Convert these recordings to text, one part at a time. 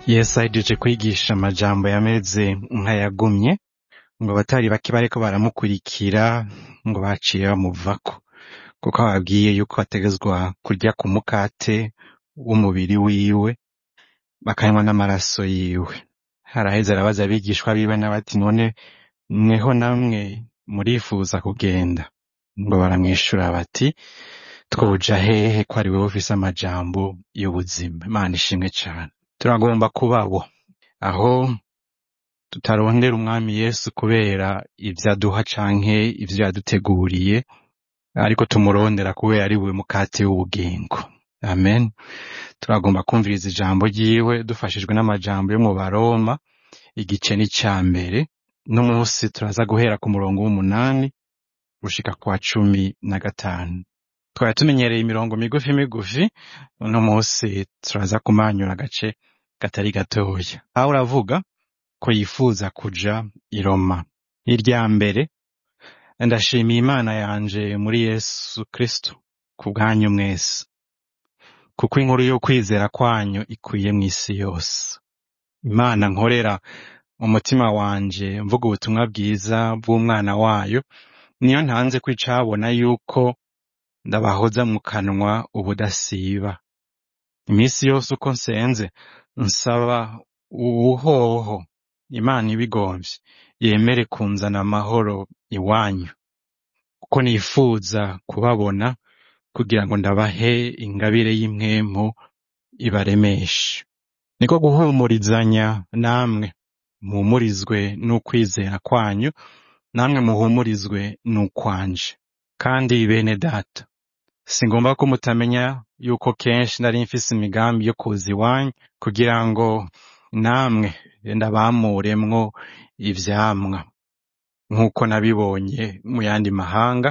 yesu ahejeje kwigisha amajambo yameze nk'ayagumye ngo abatari bake bariko baramukurikira ngo baciye bamuvako kuko ababwiye yuko bategezwa kurya ku mukate w'umubiri wiwe bakanywa n'amaraso yiwe haraheze arabaza abigishwa biwe n'abati none mweho namwe murifuza kugenda ngo baramwishura bati twoja hehe ko ari wewe ufise amajambo y'ubuzima imana ishimwe cane turagomba kubabo aho tutarondera umwami yesu kubera ivyo aduha canke ivyo yaduteguriye ariko tumurondera kubera ari we mukate w'ubugingo amen turagomba kumviriza ijambo ryiwe dufashijwe n'amajambo yo mu baroma igice n'ica mbere n'umunsi turaza guhera ku murongo w'umunani gushika kwa cumi na gatanu twari tumenyereye imirongo migufi migufi uno munsi turaza kumanyura agace katari gatoya aho uravuga ko yifuza kuja i Roma irya mbere ndashimiye imana yanje muri yesu kristo ku bwanyu mwese kuko inkuru yo kwizera kwanyu ikwiye mw'isi yose imana nkorera mu mutima wanje mvuga ubutumwa bwiza bw'umwana wayo niyo ntanze ko icabona yuko ndabahoza mu kanwa ubudasiba iminsi yose uko nsenze nsaba uwuhoho imana ibigomvye yemere kunzana amahoro iwanyu kuko nifuza kubabona kugira ngo ndabahe ingabire y'impwemu ibaremeshe niko guhumurizanya namwe muhumurizwe n'ukwizera kwanyu namwe muhumurizwe n'ukwanje kandi bene data singomba ko mutamenya yuko kenshi nari mfise imigambi yo kuza iwanyu kugira ngo namwe ndabamuremwo ivyamwa nk'uko nabibonye mu yandi mahanga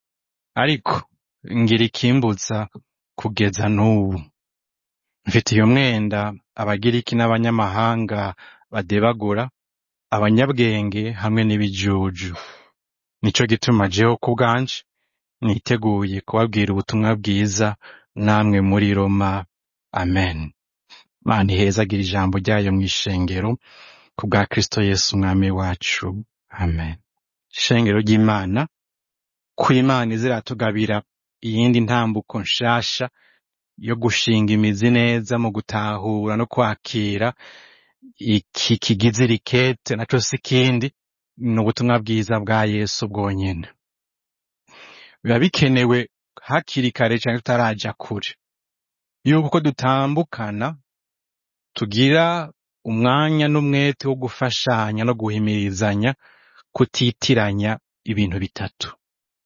ariko ngira ikimbuza kugeza n'ubu mfitiye umwenda abagiriki n'abanyamahanga badebagura abanyabwenge hamwe n'ibijuju nico gituma jeho ku bwanje niteguye kubabwira ubutumwa bwiza namwe muri Roma amen mana ihezagira ijambo ryayo mw'ishengero ku bwa Kristo Yesu umwami wacu amen ishengero ry'Imana ku Imana iziratugabira iyindi ntambuko nshasha yo gushinga imizi neza mu gutahura no kwakira iki kigize rikete naco si ikindi ni ubutumwa bwiza bwa Yesu bwonyene biba bikenewe hakiri kare canke tutaraja kure yuko uko dutambukana tugira umwanya n'umwete wo gufashanya no guhimirizanya kutitiranya ibintu bitatu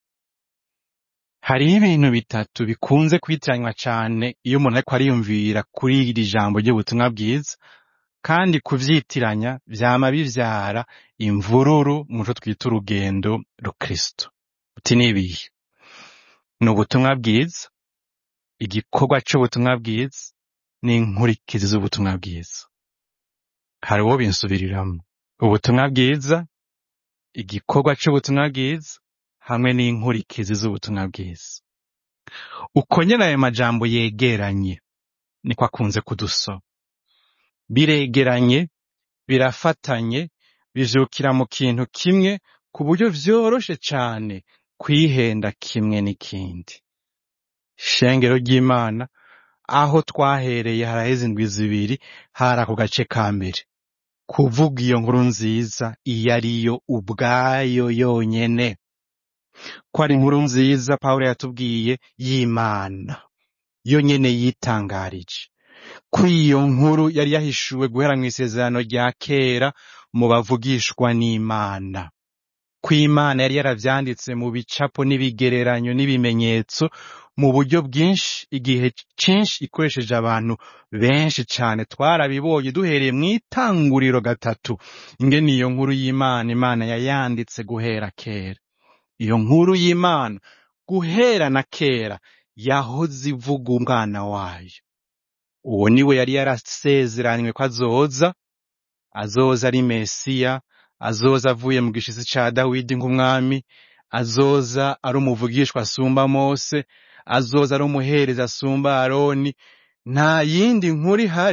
hariho ibintu bitatu bikunze kwitiranywa cane iyo umuntu ariko ariyumvira kuri iri jambo ry'ubutumwa bwiza kandi kuvyitiranya vyama bivyara imvururu muco twita urugendo rukristo uti nibihe ni ubutumwa bwiza igikorwa c'ubutumwa bwiza n'inkurikizi z'ubutumwa bwiza hari uwo binsubiriramwo ubutumwa bwiza igikorwa c'ubutumwa bwiza hamwe n'inkurikizi z'ubutumwa bwiza uko nyene ayo majambo yegeranye niko akunze kudusoma biregeranye birafatanye bivyukira mu kintu kimwe ku buryo vyoroshe cane kwihenda kimwe n'ikindi shengero ry'imana aho twahereye haraheze indwi zibiri hari ako gace ka mbere kuvuga iyo nkuru nziza iyo ariyo ubwayo yonyene ko ari inkuru nziza pawulo yatubwiye y'imana yo nyene yitangarije ko iyo nkuru yari yahishuwe guhera mu isezerano rya kera mu bavugishwa n'imana ko imana yari yaravyanditse mu bicapo n'ibigereranyo n'ibimenyetso mu buryo bwinshi igihe cinshi ikoresheje abantu benshi cane twarabibonye duhereye mu itanguriro gatatu ingene iyo nkuru y'imana imana yayanditse guhera kera iyo nkuru y'imana guhera na kera yahoze ivuga umwana wayo uwo niwe yari yarasezeranywe ko azoza azoza ari mesiya azoza avuye mu gishitsi ca dawidi nk'umwami azoza ari umuvugishwa asumba mose azoza ari umuhereza asumba aroni nta yindi nkuru ihari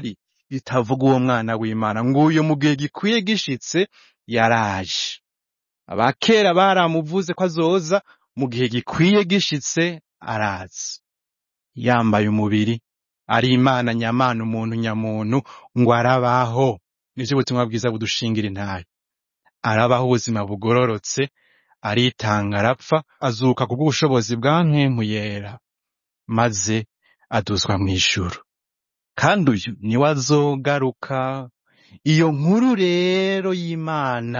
itavuga uwo mwana w'imana ngo uyu mu gihe gikwiye gishitse yaraje abakera baramuvuze ko azoza mu gihe gikwiye gishitse araza yambaye umubiri ari imana nyamana umuntu nyamuntu ngo arabaho nivyo ubutumwa bwiza budushingira intahe arabaho ubuzima bugororotse aritanga arapfa azuka kubw'ubushobozi bwa mpwemu yera maze aduzwa mw'ijuru kandi uyu niwe azogaruka iyo nkuru rero y'imana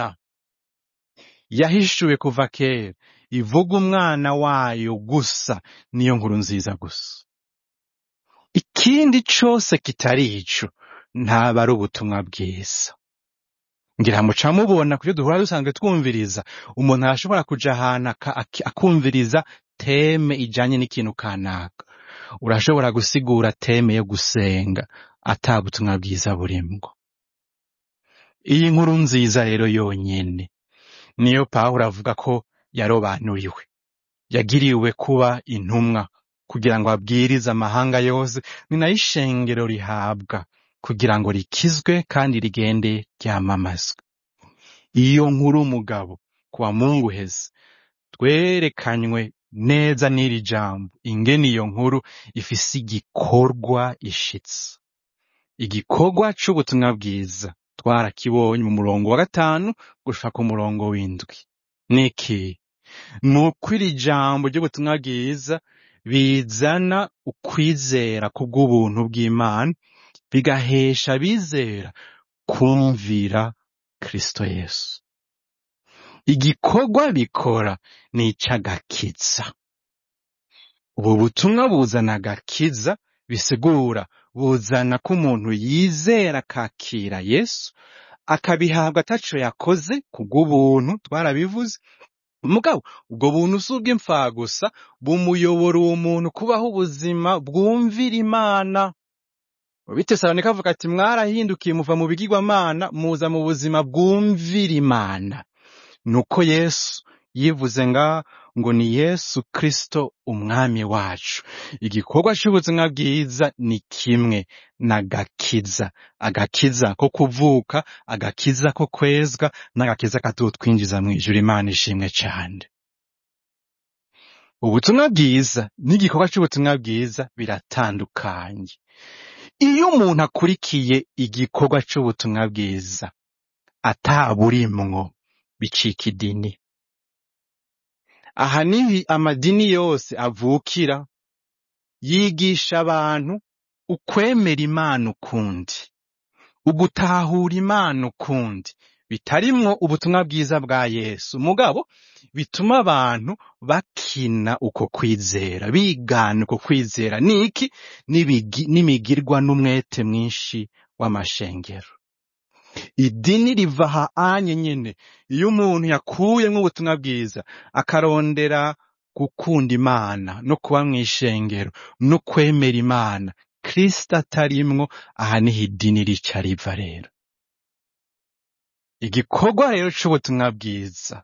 yahishuwe kuva kera ivuga umwana wayo gusa niyo nkuru nziza gusa ikindi cose kitari ico ntaba ari ubutumwa bwiza ngira muca mubona kuyo duhora dusanzwe twumviriza umuntu arashobora kuja ahantu aka- aki- akumviriza teme ijanye n'ikintu kanaka urashobora gusigura teme yo gusenga ata butumwa bwiza burimwo iyi nkuru nziza rero yonyene niyo pawulo avuga ko yarobanuriwe yagiriwe kuba intumwa kugira ngo abwirize amahanga yose ni nayo ishengero rihabwa kugira ngo rikizwe kandi rigende ryamamazwe iyo nkuru umugabo kuwa mungu uheze twerekanywe neza n'iri jambo ingene iyo nkuru ifise igikorwa ishitse igikorwa c'ubutumwa bwiza twarakibonye mu murongo wa gatanu gushika ku murongo w'indwi niki ni uko iri jambo ry'ubutumwa bwiza bizana ukwizera kubw'ubuntu bw'imana bigahesha abizera kumvira kristo yesu igikorwa bikora ni ic'agakiza ubu butumwa buzana agakiza bisigura buzana ko umuntu yizera akakira yesu akabihabwa ataco yakoze kubw'ubuntu twarabivuze mugabo ubwo buntu si ubw'imfagusa bumuyobora uwo muntu kubaho ubuzima bwumvira imana bitesalonika avuga ati mwarahindukiye muva mu bigirwamana muza mu buzima bwumvira imana nuko yesu yivuze nga ngo ni yesu kristo umwami wacu igikorwa c'ubuzima bwiza ni kimwe n'agakiza agakiza ko kuvuka agakiza ko kwezwa n'agakiza katutwinjiza mw'ijuru imana ishimwe cane ubutumwa bwiza n'igikorwa c'ubutumwa bwiza biratandukanye iyo umuntu akurikiye igikorwa c'ubutumwa bwiza ataburimwo bicika idini aha niho amadini yose avukira yigisha abantu ukwemera imana ukundi ugutahura imana ukundi bitarimwo ubutumwa bwiza bwa yesu mugabo bituma abantu bakina uko kwizera bigana uko kwizera niki N'ibigi- n'imigirwa n'umwete mwinshi w'amashengero idini riva aha anye nyene iyo umuntu yakuyemwo ubutumwa bwiza akarondera gukunda imana no kuba mw'ishengero no kwemera imana kristo atarimwo aha niho idini rica riva rero igikorwa rero c'ubutumwa bwiza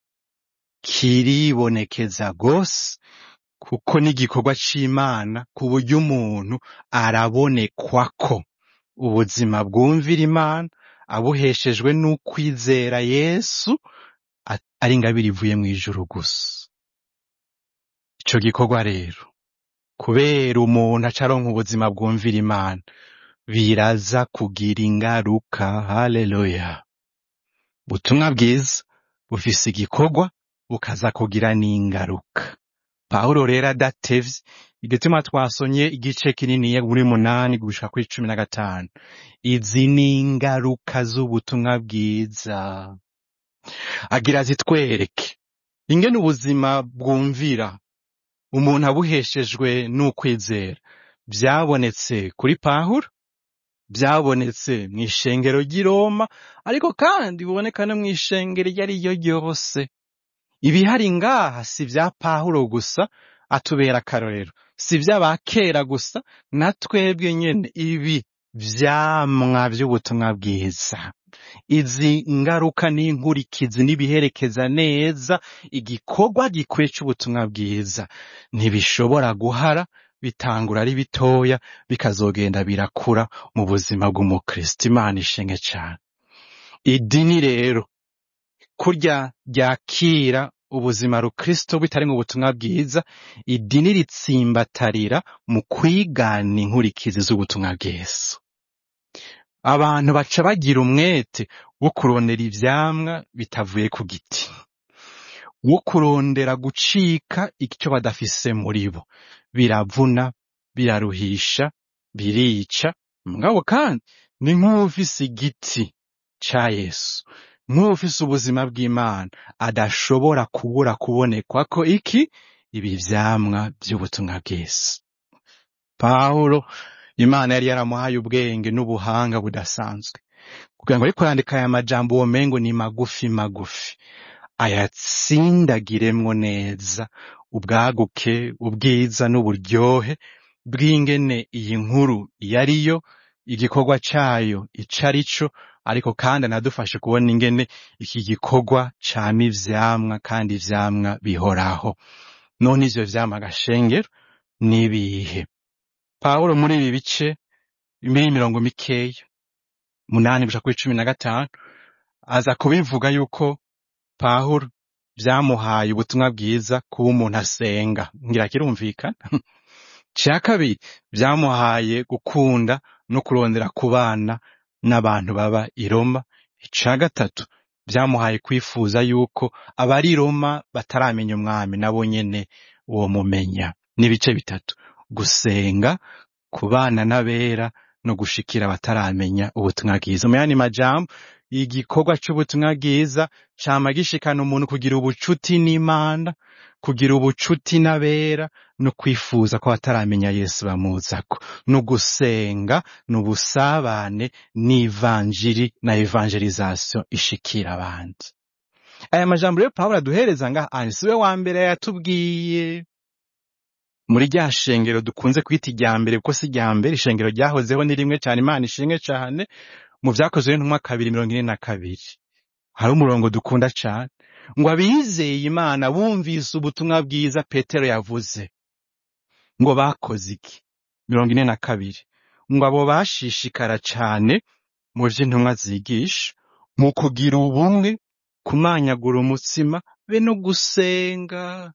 kiribonekeza gose kuko n'igikorwa c'imana ku buryo umuntu arabonekwako ubuzima bwumvira imana abuheshejwe n'ukwizera yesu a- ari ingabire ivuye mw'ijuru gusa ico gikorwa rero kubera umuntu aca aronka ubuzima bwumvira imana biraza kugira ingaruka haleluya ubutumwa bwiza bufise igikorwa bukaza kugira n'ingaruka pawulo rero adatevye igituma twasonye igice kininiya muri munani gushika kuri cumi na gatanu izi ni ingaruka z'ubutumwa bwiza agira zitwereke ingene ubuzima bwumvira umuntu abuheshejwe n'ukwizera byabonetse kuri pawulo byabonetse mw'ishengero ry'i Roma ariko kandi biboneka no mw'ishengero iryo ari ryo ryose ibihari ngaha si vya pawulo gusa atubera akarorero si vy'abakera gusa na twebwe nyene ibi vyamwa vy'ubutumwa bwiza izi ngaruka n'inkurikizi n'ibiherekeza neza igikorwa gikwiye c'ubutumwa bwiza ntibishobora guhara bitangura ari bitoya bikazogenda birakura mu buzima bw'umukristo imana ishenge cyane idini rero kurya ryakira ubuzima rukristo bitari mu butumwa bwiza idini ritsimbatarira mu kwigana inkurikizi z'ubutumwa bwiza abantu baca bagira umwete wo kurondera ivyamwa bitavuye ku giti wo kurondera gucika icyo badafise muri bo biravuna biraruhisha birica mugabo kandi ni nk'ufise igiti ca yesu nk'ufise ubuzima bw'imana adashobora kubura kubonekwa ko iki ibi vyamwa vy'ubutumwa bwiza pawulo imana yari yaramuhaye ubwenge n'ubuhanga budasanzwe kugira ngo ariko yandika aya majambo uwo mengo ni magufi magufi ayatsindagiremwo neza ubwaguke ubwiza n'uburyohe bw'ingene iyi nkuru yariyo igikorwa cayo ico ari co ariko kandi anadufashe kubona ingene iki gikorwa cama ivyamwa kandi ivyamwa bihoraho none ivyo vyamwa gashengero nibihe pawulo muri ibi bice muri mirongo mikeya munani gushika kuri cumi na gatanu aza kubivuga yuko pawulo vyamuhaye ubutumwa bwiza kuba umuntu asenga ngira kirumvikana ca kabiri vyamuhaye gukunda no kurondera kubana n'abantu baba i Roma ica gatatu vyamuhaye kwifuza yuko abari i Roma bataramenya umwami nabo nyene uwo mumenya n'ibice bitatu gusenga kubana n'abera no gushikira abataramenya ubutumwa bwiza mu yandi majambo igikorwa c'ubutumwa bwiza cama gishikana umuntu kugira ubucuti n'imana kugira ubucuti n'abera no kwifuza ko bataramenya yesu bamuzako no gusenga n'ubusabane n'ivanjiri na evangelization ishikira abandi aya majambo rero pawulo aduhereza ngaha siwe wa mbere yatubwiye muri rya shengero dukunze kwita irya mbere kuko si irya mbere ishengero ryahozeho ni rimwe cyane imana ishimwe cyane mu vyakozwe n'intumwa kabiri mirongo ine na kabiri hari umurongo dukunda cyane ngo abizeye imana bumvise ubutumwa bwiza petero yavuze ngo bakoze iki mirongo ine na kabiri ngo abo bashishikara cyane mu vy'intumwa zigisha mu kugira ubumwe kumanyagura umutsima be no gusenga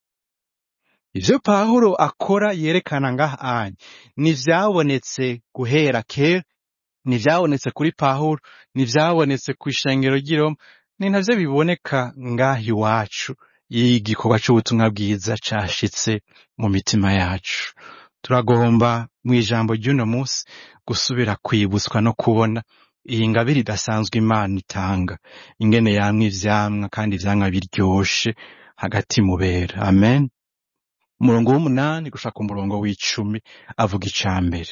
ivyo pawulo akora yerekana ngaha anya ntivyabonetse guhera kera ntivyabonetse kuri pawulo ntivyabonetse kw'ishengero ry'i Roma ni navyo biboneka ngaha iwacu iyo igikorwa c'ubutumwa bwiza cashitse mu mitima yacu turagomba mu ijambo ry'uno munsi gusubira kwibutswa no kubona iyi ngabire idasanzwe imana itanga ingene yamwa ivyamwa kandi ivyamwa biryoshe hagati mubera amen umurongo w'umunani gushaka umurongo w'icumi avuga ica mbere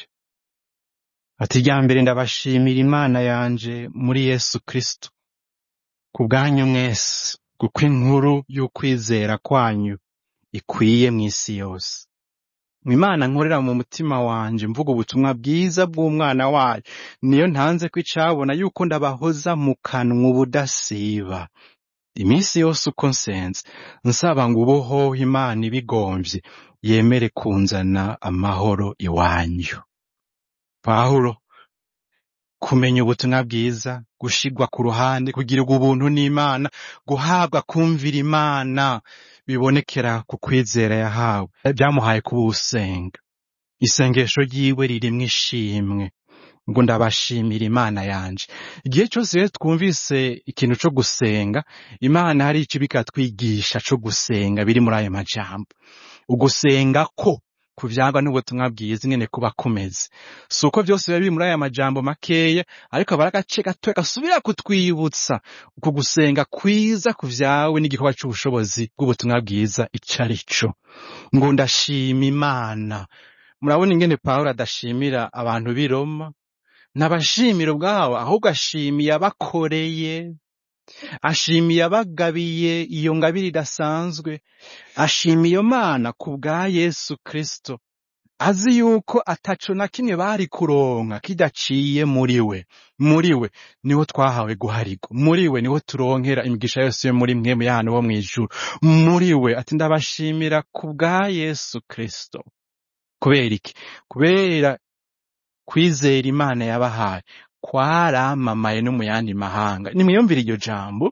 ati irya mbere ndabashimira imana yanje muri yesu kristo ku bwanyu mwese kuko inkuru y'ukwizera kwanyu ikwiye mw'isi yose imana nkorera mu mutima wanje mvuga ubutumwa bwiza bw'umwana wayo niyo ntanze ko icabona yuko ndabahoza mu kanwa ubudasiba iminsi yose uko nsenze nsaba ngo ubuhoho imana ibigomvye yemere kunzana amahoro iwanyu pawulo kumenya ubutumwa bwiza gushigwa ku ruhande kugirirwa ubuntu n'imana guhabwa kumvira imana bibonekera ku kwizera yahawe byamuhaye kuba usenga isengesho ryiwe ririmwo ishimwe ngo ndabashimira imana yanje igihe cyose rero twumvise ikintu co gusenga imana hari ico bikatwigisha co gusenga biri muri ayo majambo ugusenga ko kuvyagwa n'ubutumwa bwiza ingene kuba kumeze si uko vyose biba biri muri aya majambo makeya ariko aba ari agace gatoya gasubira kutwibutsa uku gusenga kwiza kuvyawe n'igikorwa c'ubushobozi bw'ubutumwa bwiza ico ari co ngo ndashima imana murabona ingene pawulo adashimira abantu b'i roma ntabashimira ubwabo ahubwo ashimiye abakoreye ashimiye abagabiye iyo ngabire idasanzwe ashimiye iyo mana ku bwa yesu kristo azi yuko ataco na kimwe bari kuronka kidaciye muri we muri we niho twahawe guharigwa muri we niho turonkera imigisha yose yo muri mwe muyana bo mw'ijuru muri we ati ndabashimira ku bwa yesu kristo kubera iki kubera kwizera imana yabahaye kwaramamaye no mu yandi mahanga nimwiyumvire iryo jambo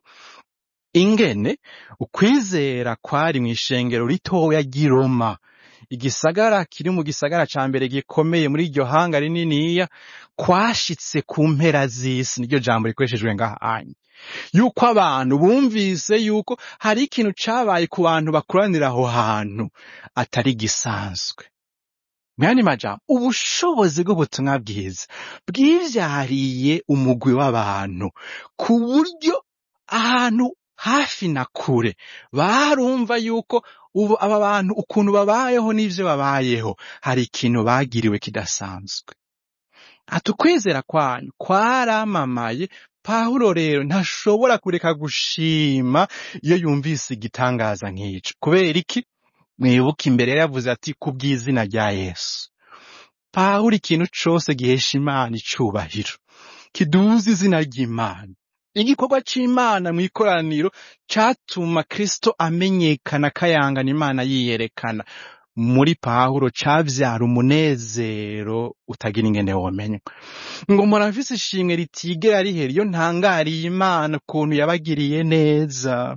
ingene ukwizera kwari mu ishengero ritoya ry'i Roma igisagara kiri mu gisagara ca mbere gikomeye muri iryo hanga rininiya kwashitse ku mpera z'isi niryo jambo rikoreshejwe ngahanye yuko abantu bumvise yuko hari ikintu cabaye ku bantu bakoranira aho hantu atari gisanzwe mwani majambo ubushobozi bw'ubutumwa bwiza bwivyariye umugwi w'abantu ku buryo ahantu hafi na kure barumva yuko ubu aba bantu ukuntu babayeho n'ivyo babayeho hari ikintu bagiriwe kidasanzwe ati ukwizera kwanyu kwaramamaye pawulo rero ntashobora kureka gushima iyo yumvise igitangaza nk'ico kubera iki mwibuke imbere yari yavuze ati kubw'izina rya yesu pawulo ikintu cose gihesha imana icubahiro kiduza izina ry'imana igikorwa c'imana mw'ikoraniro catuma kristo amenyekana kayangana imana yiyerekana muri pawulo cavyara umunezero utagira ingene womenywa ngo muravise ishimwe ritigera rihera iyo ntangariye imana ukuntu yabagiriye neza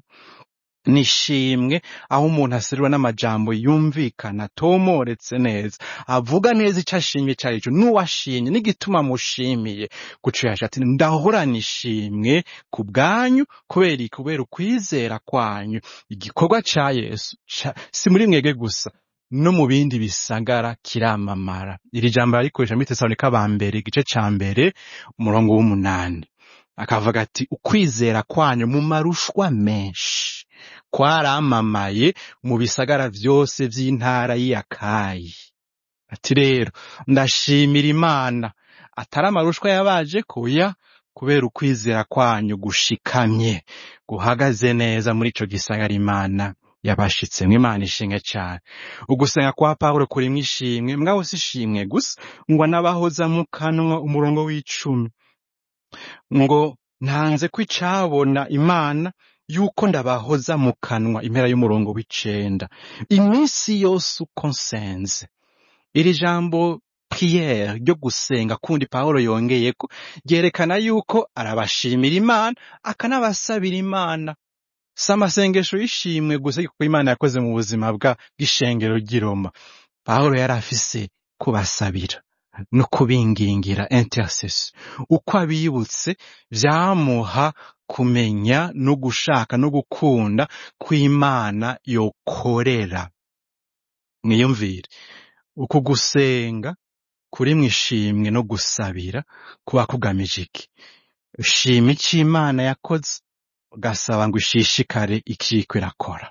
nishimwe aho umuntu aserura n'amajambo yumvikana atomoretse neza avuga neza ico ashimye ico arico n'uwashimye n'igituma mushimiye guco yaje ati ndahora nishimwe ku bwanyu kubera iki kubera ukwizera kwanyu igikorwa ca yesu ca- si muri mwebwe gusa no mu bindi bisagara kiramamara iri jambo arikoresha muri tesalonika ba mbere igice ca mbere umurongo w'umunani akavuga ati ukwizera kwanyu mu marushwa menshi kwaramamaye mu bisagara vyose vy'intara y'Akayi. Ati rero ndashimira Imana atari amarushwa yabaje kuya kubera ukwizera kwanyu gushikamye guhagaze neza muri ico gisagara Imana yabashitsemwo Imana ishimwe cane. Ugusenga kwa Pawulo kurimwo ishimwe mwaho si ishimwe gusa ngo anabahoza mu kanwa umurongo w'icumi ngo ntanze ko icabona Imana yuko ndabahoza mu kanwa impera y'umurongo w'icenda iminsi yose uko nsenze iri jambo priere ryo gusenga kundi Pawulo yongeyeko ryerekana yuko arabashimira Imana akanabasabira Imana si amasengesho y'ishimwe gusa kuko Imana yakoze mu buzima bwa bw'ishengero ry'i Roma Pawulo yari afise kubasabira no kubingingira intercession uko abibutse vyamuha kumenya no gushaka no gukunda kw'Imana yokorera mwiyumvire uku gusenga kuri mwishimwe no gusabira kuba kugamije iki ushima ico Imana yakoze ugasaba ngo ishishikare ikiriko irakora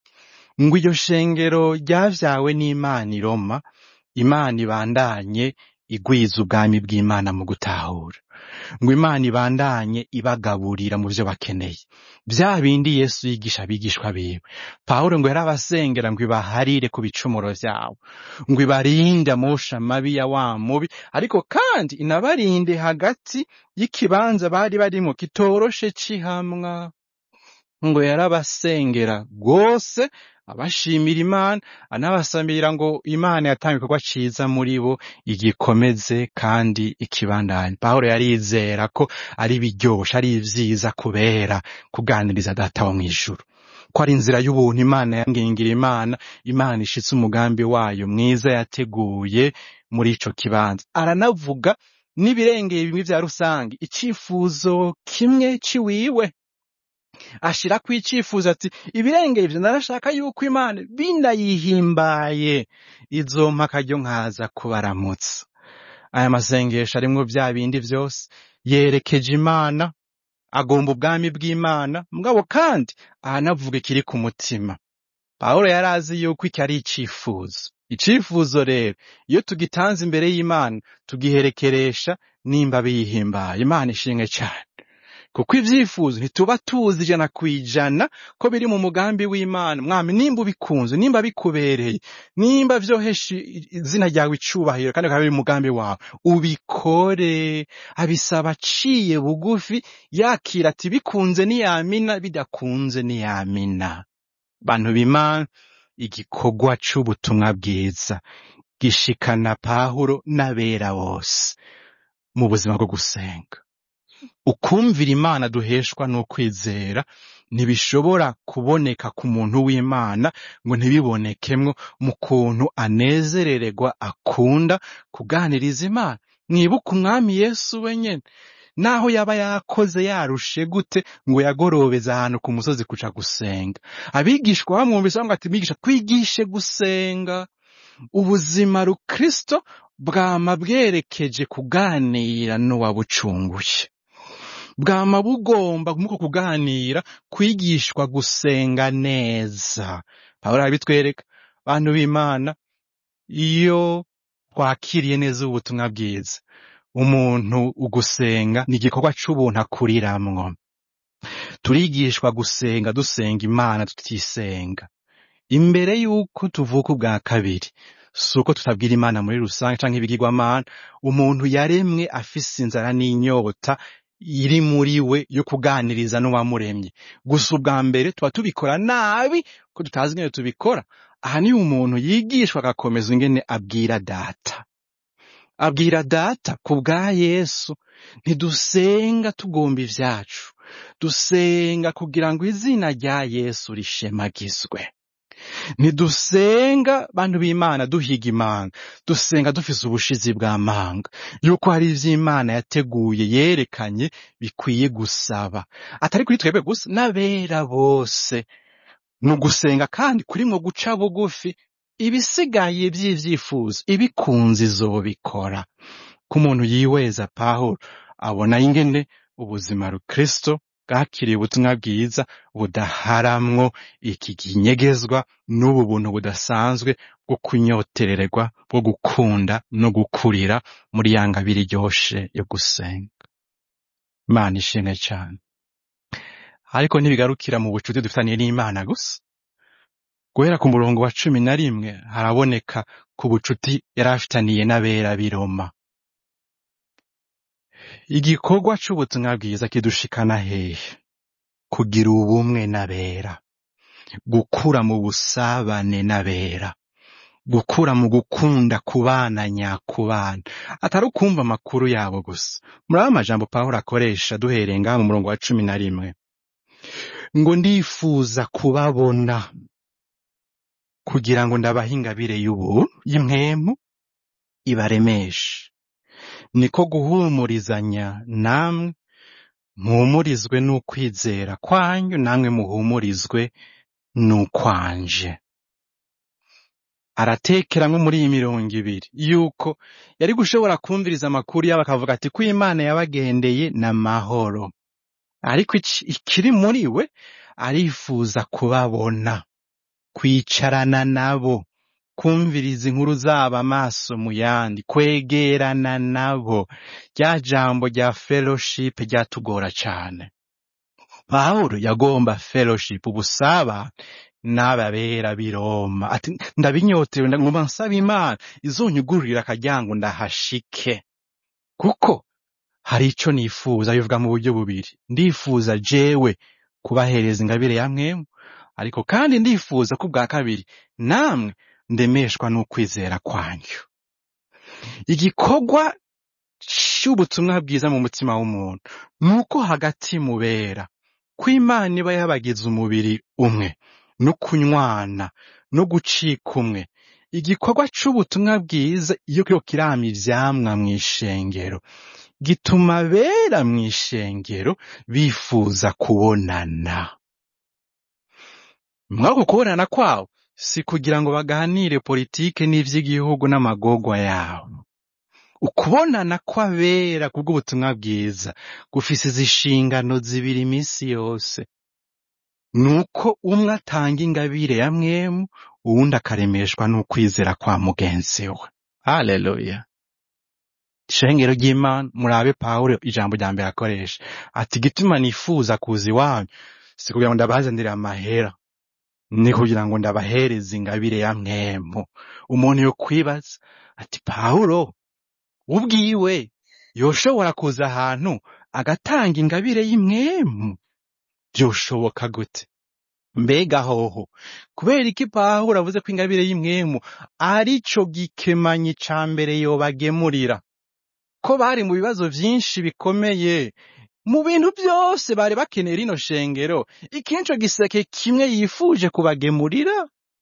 ngo iryo shengero ryavyawe n'Imana i Roma Imana ibandanye igwiza ubwami bw'Imana mu gutahura ngo Imana ibandanye ibagaburira mu vyo bakeneye vya bindi Yesu yigisha abigishwa biwe Pawulo ngo yarabasengera ngo ibaharire ku bicumuro vyabo ngo ibarinde amosha mabi ya wa mubi ariko kandi inabarinde hagati y'ikibanza bari barimwo kitoroshe c'ihamwa ngo yarabasengera rwose abashimira Imana anabasabira ngo Imana yatanga igikorwa ciza muri bo igikomeze kandi ikibandanye Pawulo yarizera ko ari biryoshe ari vyiza kubera kuganiriza data wo mw'ijuru ko ari inzira y'ubuntu Imana yangingira Imana Imana ishitse umugambi wayo mwiza yateguye muri ico kibanza aranavuga n'ibirengeye bimwe vya rusange icifuzo kimwe ciwiwe ashirako icifuzo ati ibirengeye ivyo narashaka yuko Imana binayihimbaye izompa akaryo nkaza kubaramutsa aya masengesho arimwo vya bindi vyose yerekeje Imana agomba ubwami bw'Imana mugabo kandi ahanavuga ikiri ku mutima Pawulo yari azi yuko iki ari icifuzo icifuzo rero iyo tugitanze imbere y'Imana tugiherekeresha nimba biyihimbaye Imana ishimwe cane kuko ivyifuzo ntituba tuzi ijana kwijana ko biri mu mugambi w'Imana mwami nimba ubikunze nimba bikubereye nimba vyohesha i- izina ryawe icubahiro kandi bikaba biri mu mugambi wawe ubikore abisaba aciye bugufi yakira ati bikunze niyamina bidakunze niyamina bantu b'Imana igikorwa c'ubutumwa bwiza gishikana pawulo n'abera bose mu buzima bwo gusenga ukumvira imana duheshwa n'ukwizera ntibishobora kuboneka ku muntu w'imana ngo ntibibonekemwo mu kuntu anezerererwa akunda kuganiriza imana mwibuke umwami yesu wenyene naho yaba yakoze yarushe gute ngo yagorobeze ahantu ku musozi kuja gusenga abigishwa bamwumvise bamwe ati mwigisha twigishe gusenga ubuzima rukristo bwama bwerekeje kuganira n'uwabucunguye bwama bugomba muko kuganira kwigishwa gusenga neza pawulo arabitwereka bantu b'imana iyo twakiriye neza ubutumwa bwiza umuntu ugusenga ni igikorwa c'ubuntu akuriramwo turigishwa gusenga dusenga imana tutisenga imbere y'uko tuvuka ubwa kabiri si uko tutabwira imana muri rusange canke ibigirwamana umuntu yaremwe afise inzara n'inyota iri muri we yo kuganiriza n'uwamuremye gusa ubwa mbere tuba tubikora nabi ko tutazi ingene tubikora aha niyo umuntu yigishwa agakomeza ingene abwira data abwira data ku bwa yesu ntidusenga tugomba ivyacu dusenga kugira ngo izina rya yesu rishemagizwe ntidusenga bantu b'imana duhiga imana dusenga dufise ubushizi bw'amanga yuko hari ivy'imana yateguye yerekanye bikwiye gusaba atari kuri twebwe gusa n'abera bose ni ugusenga kandi kurimwo guca bugufi ibisigaye vy'ivyifuzo ibikunze izobikora ko umuntu yiweza pawulo abona ingene ubuzima rukristo bwakiriye ubutumwa bwiza budaharamwo iki kinyegezwa n'ubu buntu budasanzwe bwo kunyoterererwa bwo gukunda no gukurira muri ya ngabire iryoshe yo gusenga imana ishimwe cane ariko ntibigarukira mu bucuti dufitaniye n'imana gusa guhera ku murongo wa cumi na rimwe haraboneka ku bucuti yari afitaniye n'abera b'i Roma igikorwa c'ubutumwa bwiza kidushikana hehe kugira ubumwe n'abera gukura mu busabane n'abera gukura mu gukunda kubana nyakubana atari ukumva amakuru yabo gusa muraba amajambo pawulo akoresha duhereye ngaha mu murongo wa cumi na rimwe ngo ndifuza kubabona kugira ngo ndabahe ingabire y'ubu y'imwemu ibaremeshe niko guhumurizanya namwe mpumurizwe n'ukwizera kwanyu namwe muhumurizwe n'ukwanje aratekeramwo muri iyi mirongo ibiri yuko yari gushobora kumviriza amakuru yabo akavuga ati ko imana yabagendeye n'amahoro ariko ici- ikiri muri we arifuza kubabona kwicarana nabo kumviriza inkuru zabo amaso mu yandi kwegerana nabo rya jambo rya fellowship ryatugora cane pawulo yagomba fellowship ubusabane n'ababera b'i Roma ati ndabinyotewe ngomba nsaba imana izonyugururira akaryango ndahashike kuko hari ico nifuza bivuga mu buryo bubiri ndifuza jewe kubahereza ingabire ya mwemu ariko kandi ndifuza ko ubwa kabiri namwe ndemeshwa n'ukwizera kwanyu igikorwa c'ubutumwa bwiza mu mutima w'umuntu ni uko hagati mubera ko imana iba yabagize umubiri umwe no kunywana no gucika umwe igikorwa c'ubutumwa bwiza iyo kiriko kirama ivyamwa mw'ishengero gituma abera mw'ishengero bifuza kubonana mwako kubonana kwabo si kugira ngo baganire politike n'ivy'igihugu n'amagorwa yabo ukubonana kw'abera kubw'ubutumwa bwiza gufise izi nshingano zibiri iminsi yose nuko umwe atanga ingabire ya mwemu uwundi akaremeshwa n'ukwizera kwa mugenzi we haleluya ishengero ry'imana murabe pawulo ijambo rya mbere akoresha ati igituma nifuza kuza iwanyu si kugira ngo ndabazanire amahera ni kugira ngo ndabahereze ingabire ya mwemu umuntu yo kwibaza ati pawulo ubwiwe yoshobora kuza ahantu agatanga ingabire y'imwemu byoshoboka gute mbega hoho kubera iki pawulo avuze ko ingabire y'imwemu ari co gikemanyi ca mbere yobagemurira ko bari mu bibazo vyinshi bikomeye mu bintu byose bari bakeneye rino shengero iki nico giseke kimwe yifuje kubagemurira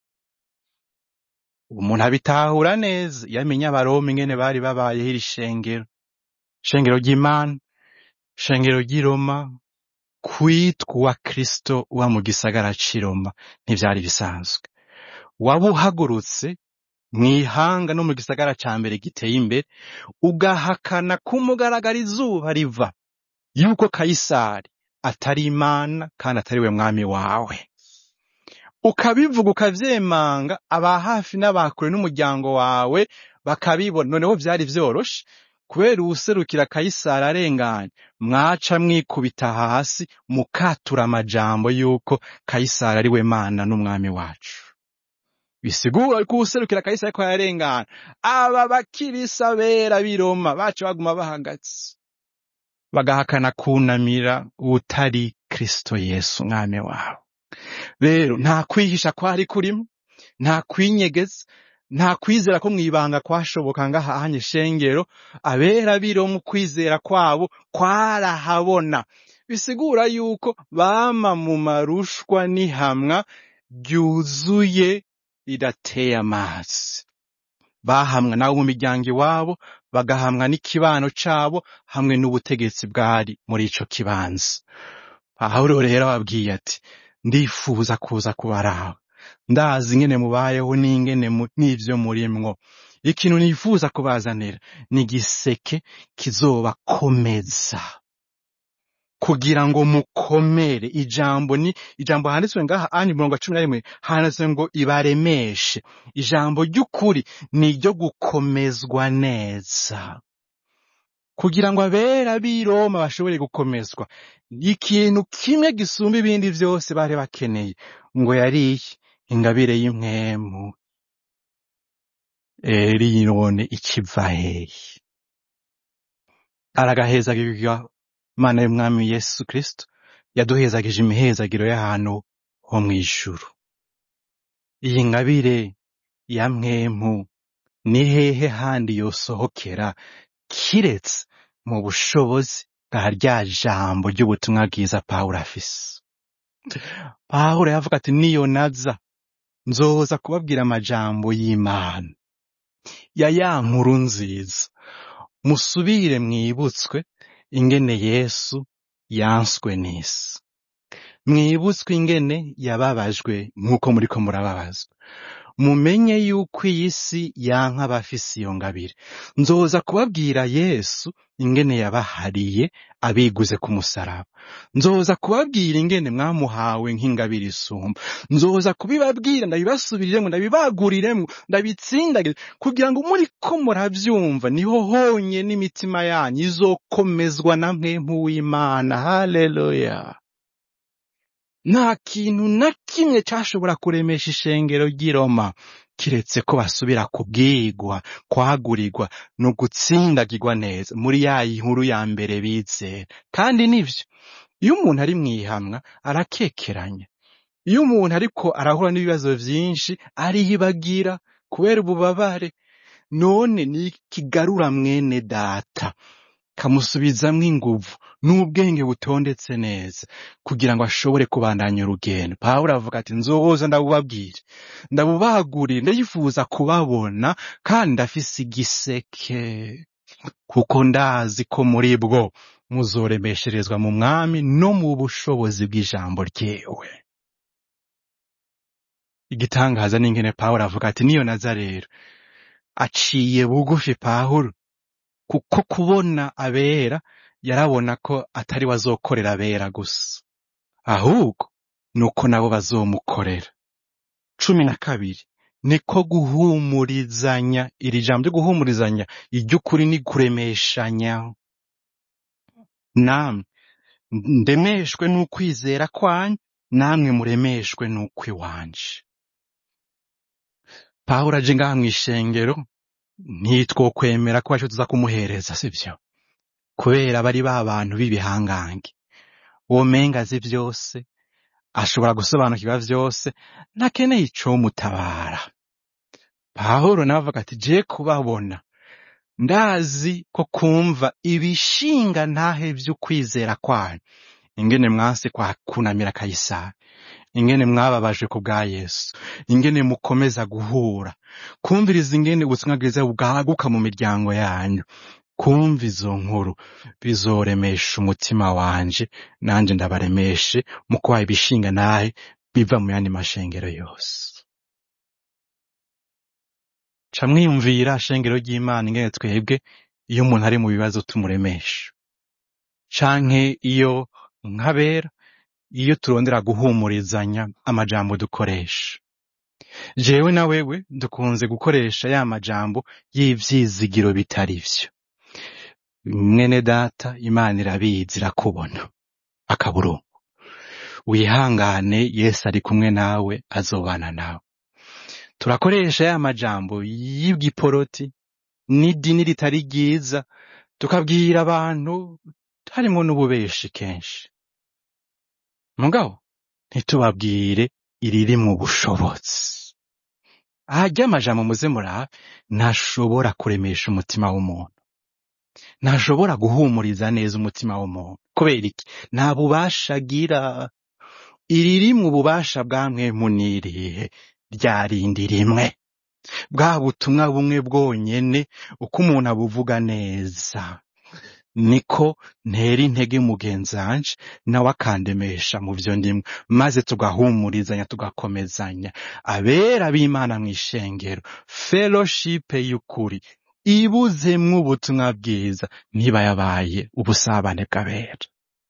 umuntu abitahura neza iyo amenya abaroma ingene bari babayeho iri shengero shengero ry'imana shengero ry'i roma kwitwa uwa kristo uba mu gisagara c'i roma ntivyari bisanzwe waba uhagurutse mw'ihanga no mu gisagara ca mbere giteye imbere ugahakana kumugaragara izuba riva yuko kayisari atari imana kandi atari we mwami wawe ukabivuga ukavyemanga aba hafi n'abakure n'umuryango wawe bakabibona noneho vyari vyoroshe kubera uwuserukira kayisari arenganye mwaca mwikubita hasi mukatura amajambo yuko kayisari ari we mana n'umwami wacu bisigura ko uwuserukira kayisari ariko yarengana aba bakirisa bera b'i Roma baca baguma bahagaze bagahakana kunamira uwutari kristo yesu umwami wawe rero nta kwihisha kwari kurimo nta kwinyegeza nta kwizera ko mwibanga kwashoboka ngahanye shengero abera biro mu kwizera kwabo kwarahabona bisigura yuko bama mu marushwa n'ihamwa ryuzuye ridateye amazi bahamwa nabo mu miryango iwabo bagahamwa n'ikibano cabo hamwe n'ubutegetsi bwari muri ico kibanza pawulo rero ababwiye ati ndifuza kuza kubaraba ndazi ingene mubayeho n'ingene mu- n'ivyo murimwo ikintu nifuza kubazanira ni igiseke kizobakomeza kugira ngo mukomere ijambo ni ijambo handitswe ngaha ani murongo wa cumi na rimwe handitswe ngo ibaremeshe ijambo ry'ukuri ni iryo gukomezwa neza kugira ngo abera b'i Roma bashobore gukomezwa ikintu kimwe gisumba ibindi vyose bari bakeneye ngo yariye ingabire y'impwemu eri none ikiva hehe aragahezagirwa mana y'umwami yesu kristo yaduhezagije imihezagiro y'ahantu ho mw'ijuru iyi ngabire ya mpwemu ni hehe handi yosohokera kiretse mu bushobozi bwa rya jambo ry'ubutumwa bwiza pawulo afise pawulo yavuga ati niyo naza nzoza kubabwira amajambo y'imana ya ya nkuru nziza musubire mwibutswe ingene yesu yanswe n'isi mwibutswe ingene yababajwe nk'uko muriko murababazwa mumenye yuko iyi si yanka abafise iyo ngabire nzoza kubabwira yesu ingene yabahariye abiguze ku musaraba nzoza kubabwira ingene mwamuhawe nk'ingabire isumba nzoza kubibabwira ndabibasubiriremwo ndabibaguriremwo ndabitsindagire kugira ngo muriko muravyumva niho honye n'imitima yanyu izokomezwa na mpwemu w'imana haleluya nta kintu na kimwe cashobora kuremesha ishengero ry'i Roma kiretse ko basubira kubwigwa kwagurirwa no gutsindagirwa neza muri ya nkuru ya mbere bizera kandi nivyo iyo umuntu ari mw'ihamwa arakekeranya iyo umuntu ariko arahura n'ibibazo vyinshi ariyibagira kubera ububabare none ni ikigarura mwene data kamusubizamwo inguvu n'ubwenge butondetse neza kugira ngo ashobore kubandanya urugendo pawulo avuga ati nzoza ndabubabwire ndabubagurire ndayifuza kubabona kandi ndafise igiseke kuko ndazi ko muri bwo muzoremesherezwa mu mwami no mu bushobozi bw'ijambo ryewe igitangaza n'ingene pawulo avuga ati niyo naza rero aciye bugufi pawulo kuko kubona abera yarabona ko atari we azokorera abera gusa ahubwo ni uko nabo bazomukorera cumi na kabiri niko guhumurizanya iri jambo ryo guhumurizanya iry'ukuri ni kuremeshanya namwe ndemeshwe n'ukwizera kwanyu namwe muremeshwe n'ukw'iwanje pawulo aje ngaha mw'ishengero ntitwokwemera ko arico tuza kumuhereza sivyo kubera bari ba bantu b'ibihangange womenga azi vyose ashobora gusobanukirwa vyose ntakeneye icomutabara pawulo nawe avuga ati je kubabona ndazi ko kumva ibishinga ntahe vy'ukwizera kwanyu ingene mwanse kwa kunamira kayisari ingene mwababajwe ku bwa yesu ingene mukomeza guhura kumviriza ingene ubutumwa bwiza bwaguka mu miryango yanyu kumva izo nkuru bizoremesha umutima wanje nanje ndabaremeshe mu kubaha ibishinga nahe biva mu yandi mashengero yose ca mwiyumvira shengero ry'imana ingene twebwe iyo umuntu ari mu bibazo tumuremesha canke iyo nkabera iyo turondera guhumurizanya amajambo dukoresha jewe na wewe dukunze gukoresha ya majambo y'ivyizigiro bitari vyo mwene data imana irabizi irakubona akaburungu wihangane yesu ari kumwe nawe azobana nawe turakoresha ya majambo y'igiporoti n'idini ritari ryiza tukabwira abantu harimwo n'ububeshi kenshi mugabo ntitubabwire iriri mu bushobozi ahajya amajambo muze murabe ntashobora kuremesha umutima w'umuntu ntashobora guhumuriza neza umutima w'umuntu kubera iki nta bubasha agira iriri mu bubasha bwa mwemu n'irihe rya rindi rimwe bwa butumwa bumwe bwonyene uko umuntu abuvuga neza niko ntera intege mugenzi wanje nawe akandemesha mu vyo ndimwe maze tugahumurizanya tugakomezanya abera b'imana mw'ishengero fellowship y'ukuri ibuzemwo ubutumwa bwiza niba yabaye ubusabane bw'abera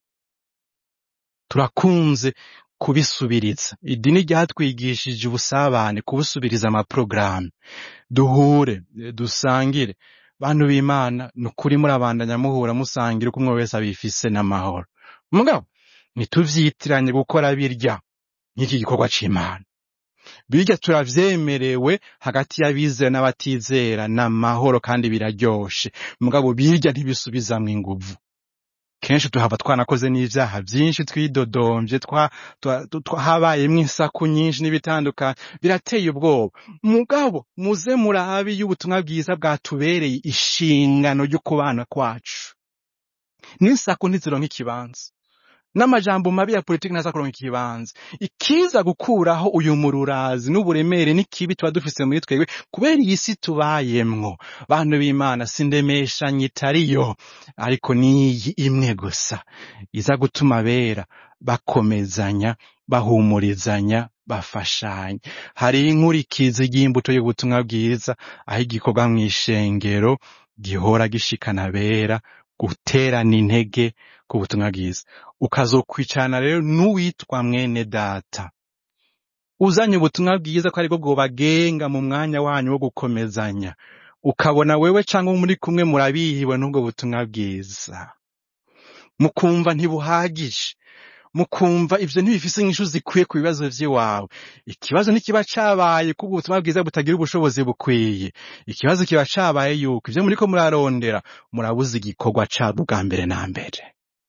turakunze kubisubiriza idini ryatwigishije ubusabane kubusubiriza amaporogaramu duhure eh, dusangire bantu b'imana ni ukuri murabandanya muhura musangira uko umwe wese abifise n'amahoro mugabo ntituvyitiranye gukora birya nk'iki gikorwa c'imana birya turavyemerewe hagati y'abizera n'abatizera n'amahoro kandi biraryoshe mugabo birya ntibisubizamwo inguvu kenshi tuhava twanakoze n'ivyaha vyinshi twidodomvye twa, twa, twa, habayemwo insaku nyinshi n'ibitandukanye birateye ubwoba mugabo muze murabe iyo ubutumwa bwiza bwatubereye ishingano ry'ukubana kwacu n'insaku ntizironka ikibanza n'amajambo mabi ya politiki ntaza kuronka ikibanza ikiza gukuraho uyu mururazi n'uburemere n'ikibi tuba dufise muri twebwe kubera iyi si tubayemwo bantu b'imana sindemeshanye itariyo ariko niyi imwe gusa iza gutuma abera bakomezanya bahumurizanya bafashanya hari inkurikizi y'imbuto y'ubutumwa bwiza aho igikorwa mw'ishengero gihora gishikana abera guterana intege ku butumwa bwiza ukazokwicarana rero n'uwitwa mwene data uzanye ubutumwa bwiza ko aribwo bwobagenga mu mwanya wanyu wo gukomezanya ukabona wewe cyangwa muri kumwe murabihiwe n'ubwo butumwa bwiza mukumva ntibuhagije mukumva ivyo ntibifise inyishu zikwiye ku bibazo vy'iwawe ikibazo ntikiba cabaye kuko ubutumwa bwiza butagira ubushobozi bukwiye ikibazo kiba cabaye yuko ivyo muriko murarondera murabuze igikorwa cabwo bwa mbere na mbere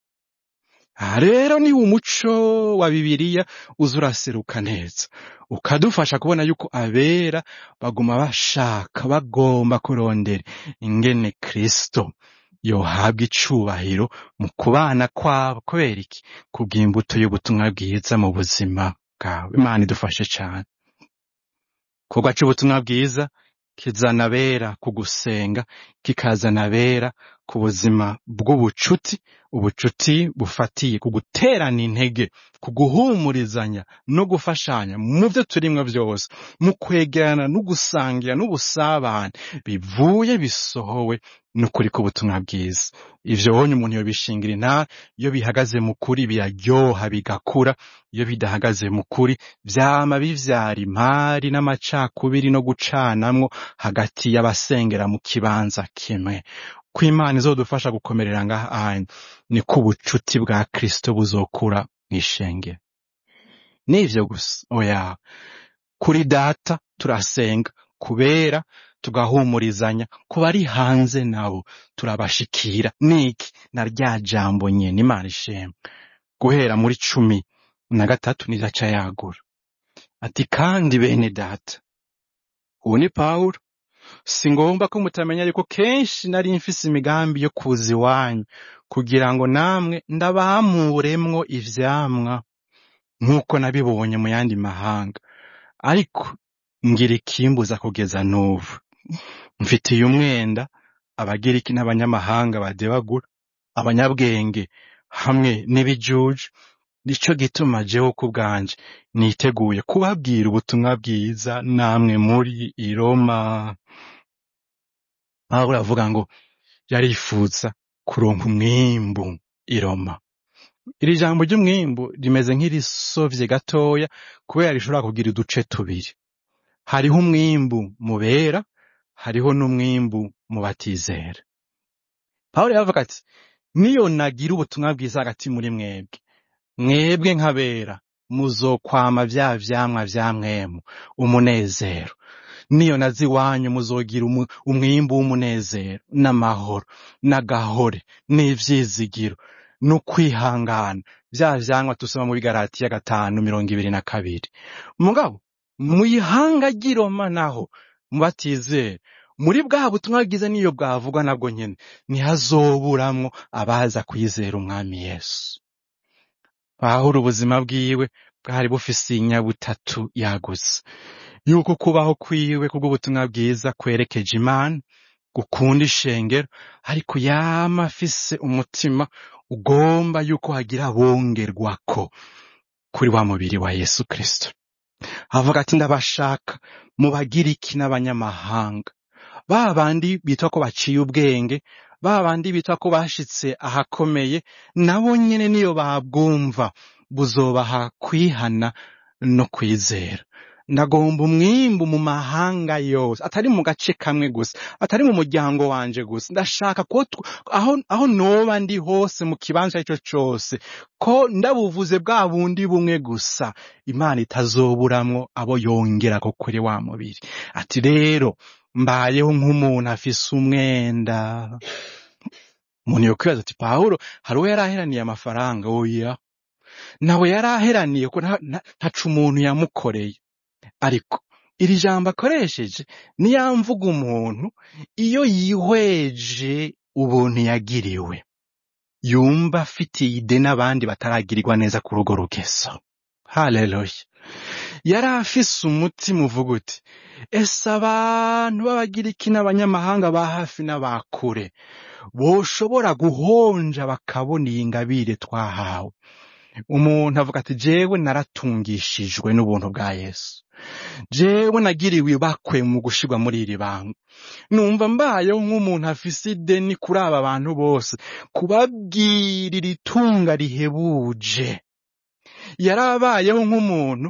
aha rero ni umuco wa bibiliya uza uraseruka neza ukadufasha kubona yuko abera baguma bashaka bagomba kurondera ingene kristo yohabwa icubahiro mu kubana kwabo kubera iki kubw'imbuto y'ubutumwa bwiza mu buzima bwawe imana idufashe cane igikorwa c'ubutumwa bwiza kizana abera ku gusenga kikazana abera ku buzima bw'ubucuti ubucuti bufatiye ku guterana intege ku guhumurizanya no gufashanya mu vyo turimwo vyose mu kwegerana no gusangira n'ubusabane bivuye bisohowe n'ukuri k'ubutumwa bwiza ivyo wonye umuntu yobishingira intara iyo bihagaze mu kuri biraryoha bigakura iyo bidahagaze mu kuri vyama bivyara impari n'amacakubiri no gucanamwo hagati y'abasengera mu kibanza kimwe ko imana izodufasha gukomerera ngaha hanyu niko ubucuti bwa kristo buzokura mw'ishengero n'ivyo gusa oya kuri data turasenga kubera tugahumurizanya ku bari hanze nabo turabashikira niki na rya jambo nyene imana ishemwe guhera muri cumi na gatatu nizo aca yagura ati kandi bene data uwo ni pawulo si ngombwa ko mutamenya ariko kenshi nari mfise imigambi yo kuza iwanyu kugira ngo namwe ndabahamuremwo ivyamwa nk'uko nabibonye mu yandi mahanga ariko ngira ikimbuza kugeza n'ubu mfitiye umwenda abagiriki n'abanyamahanga badebagura abanyabwenge hamwe n'ibijuju nico gituma jewe ku bwanje niteguye kubabwira ubutumwa bwiza namwe muri i Roma Pawulo avuga ngo yarifuza kuronka umwimbu i Roma iri jambo ry'umwimbu rimeze nk'irisovye gatoya kubera rishobora kugira uduce tubiri hariho umwimbu mu bera hariho n'umwimbu mu batizera Pawulo yavuga ati niyo nagira ubutumwa bwiza hagati muri mwebwe mwebwe nk'abera muzokwama vya vyamwa vya mwemu umunezero niyo nazi iwanyu muzogira umu- umwimbu w'umunezero n'amahoro n'agahore n'ivyizigiro n'ukwihangana vya vyamwa tusoma mu bigaratiya gatanu mirongo ibiri na kabiri mugabo mw'ihanga ry'i Roma naho mu batizera muri bwa butumwa bwiza niyo bwavugwa nabwo nyene ntihazoburamwo abaza kwizera umwami yesu pawulo ubuzima bwiwe bwari bufise inyabutatu yagutse yuko kubaho kwiwe kubw'ubutumwa bwiza kwerekeje imana gukunda ishengero ariko yama afise umutima ugomba yuko hagira bongerwako kuri wa mubiri wa yesu kristo avuga ati ndabashaka mu bagiriki n'abanyamahanga ba bandi bitwa ko baciye ubwenge ba bandi bitwa ko bashitse ahakomeye nabo nyene niyo babwumva buzobaha kwihana no kwizera ndagomba umwimbu mu mahanga yose atari mu gace kamwe gusa atari mu muryango wanje gusa ndashaka ko tw- aho, aho noba ndi hose mu kibanza ico cose ko ndabuvuze bwa bundi bumwe gusa imana itazoburamwo abo yongera ko kuri wa mubiri ati rero mbayeho nk'umuntu afise umwenda umuntu yokwibaza ati pawulo hari uwo yari aheraniye amafaranga oya nawe yari aheraniye ko nta- nta- ntaco umuntu yamukoreye ariko iri jambo akoresheje niyamvuga umuntu iyo yihweje ubuntu yagiriwe yumva afitiye ide n'abandi bataragirirwa neza kuri urwo rugeso haleluya yari afise umutima uvuga uti ese abantu b'abagiriki n'abanyamahanga ba hafi n'abakure boshobora guhonja bakabona iyi ngabire twahawe umuntu avuga ati jewe naratungishijwe n'ubuntu bwa yesu jewe nagiriwe ibakwe mu gushirwa muri iri banga numva mbayeho nk'umuntu afise ideni kuri aba bantu bose kubabwira iri tunga rihebuje yarabayeho nk'umuntu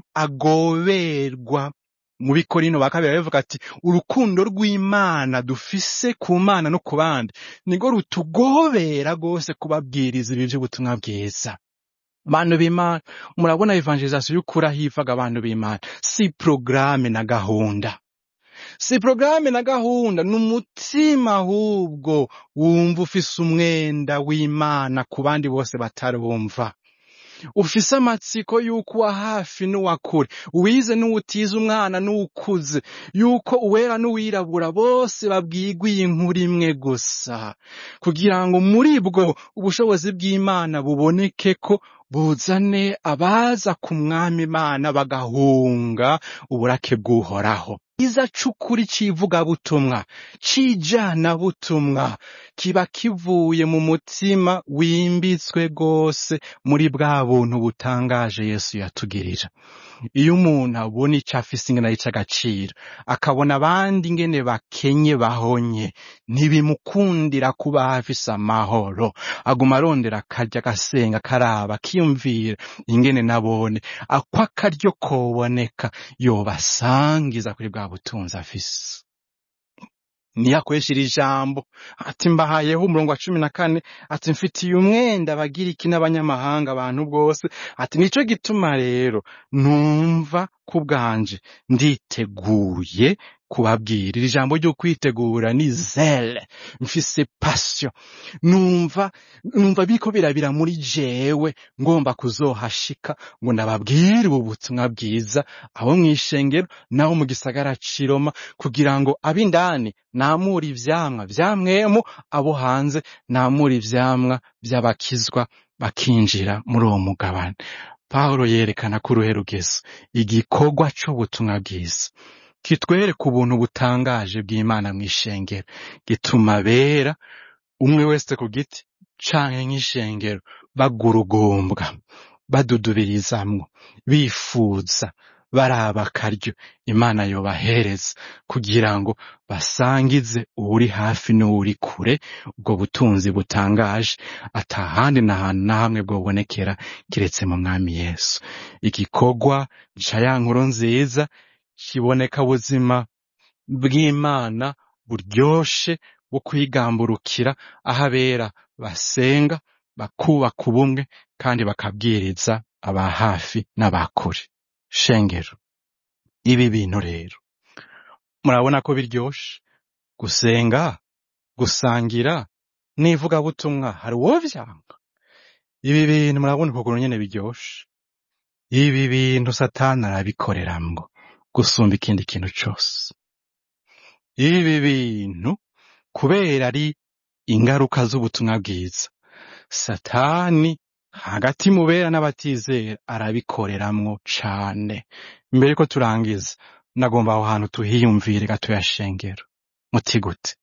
agoberwa mu bikorino ba kabiri baravuga ati urukundo rw'imana dufise ku mana no ku bandi nirwo rutugobera rwose kubabwiriza ibi by'ubutumwa bwiza bantu b'imana murabona evangelizasiyo y'ukuri aho ivaga abantu b'imana si porogaramu na gahunda si porogaramu na gahunda ni umutima ahubwo wumva ufise umwenda w'imana ku bandi bose batarumva ufise amatsiko y'uko uwa hafi n'uwa kure uwize n'uwutize umwana n'uwukuze y'uko uwera n'uwirabura bose babwirwa iyi nkuru imwe gusa kugira ngo muri bwo ubushobozi bw'imana buboneke ko buzane abaza ku mwami imana bagahunga uburake bw'uhoraho iza c'ukuri c'ivugabutumwa c'ijanabutumwa kiba kivuye mu mutima wimbitswe rwose muri bwa buntu butangaje yesu yatugirira iyo umuntu abona ico afise ingene ari ic'agaciro akabona abandi ingene bakenye bahonye ntibimukundira kuba hafise amahoro aguma arondera akarya agasenga akaraba akiyumvira ingene nabone ako akaryo koboneka yobasangiza kuri bwa butunzi afise niyo akoresha iri jambo ati mbahayeho umurongo wa cumi na kane ati mfitiye umwenda abagiriki n'abanyamahanga abantu bwose ati nico gituma rero numva ku bwanje nditeguye kubabwira iri jambo ryo kwitegura ni zele mfise passion numva numva biko birabira muri jewe ngomba kuzohashika ngo ndababwire ubu butumwa bwiza abo mw'ishengero nabo mu gisagara c'i Roma kugira ngo ab'indani namure ivyamwa vya mwemu abo hanze namure ivyamwa vy'abakizwa bakinjira muri uwo mugabane Pawulo yerekana ko uruhe rugezo igikorwa c'ubutumwa bwiza kitwereka ubuntu butangaje bw'Imana mw'ishengero gituma bera umwe wese ku giti canke nk'ishengero bagurugumbwa badudubirizamwo bifuza baraba akaryo Imana yobahereza kugira ngo basangize uwuri hafi n'uwuri kure ubwo butunzi butangaje atahandi na hantu na hamwe bwobonekera kiretse mu mwami Yesu igikorwa ca ya nkuru nziza kiboneka buzima bw'Imana buryoshe bwo kwigamburukira aho abera basenga bakubaka ubumwe kandi bakabwiriza aba hafi n'abakure shengero ibi bintu rero murabona ko biryoshe gusenga gusangira n'ivugabutumwa hari uwo vyanga ibi bintu murabona ukuntu nyene biryoshe ibi bintu satani arabikoreramwo gusumba ikindi kintu cose ibi bintu kubera ari ingaruka z'ubutumwa bwiza satani hagati mu bera n'abatizera arabikoreramwo cane mbere ko turangiza nagomba aho hantu tuhiyumvire gatoya shengero muti gute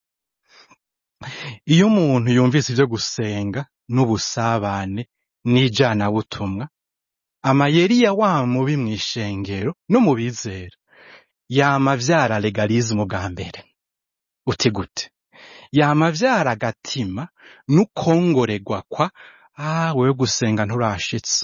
iyo umuntu yumvise ivyo gusenga n'ubusabane n'ijanabutumwa amayeri ya wa mubi mw'ishengero no mu bizera yama vyara legalisme bwa mbere uti gute yama vyara agatima n'ukongoregwa kwa ah wewe gusenga nturashitse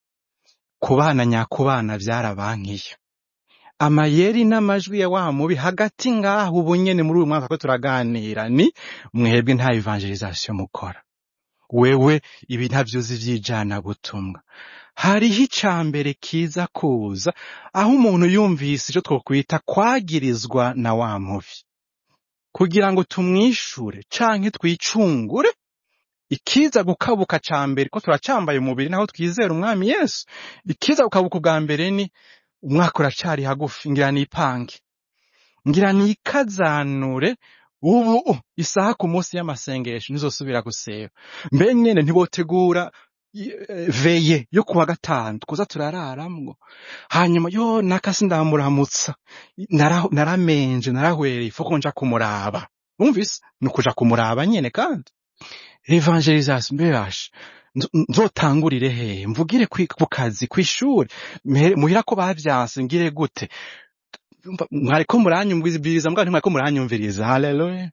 kubana nyakubana vyarabankiye amayeri n'amajwi ya wa mubi hagati ngaho ubu nyene muri uyu mwaka ko turaganira ni mwebwe nta evangelisation mukora wewe ibi ntavyuzi vy'ijana butumwa hariho icambere kiza kuza aho umuntu yumvise ico twokwita kwagirizwa na wa mubi kugira ngo tumwishure canke twicungure ikiza gukabuka ca mbere ko turacambaye umubiri naho twizera umwami yesu ikiza gukabuka ubwa mbere ni umwaka uracari hagufi ngira nipange ngira nikazanure ubu isaha ku munsi y'amasengesho ntizosubira guseba mbe nyene ntibotegura i- eh, veye yo kuwa gatanu kuza turararamwo hanyuma yo nakasi ndamuramutsa Nara- naramenje narahwereye ifo ko nja kumuraba wumvise ni ukuja kumuraba nyene kandi evangelisation mbebasha nzotangurire hehe mvugire kwi- ku kazi kw'ishure mhere- muhira ko bavyanse ngire gute Umva, mwariko muranyumviriza mbwa ntimwariko muranyumviriza haleluya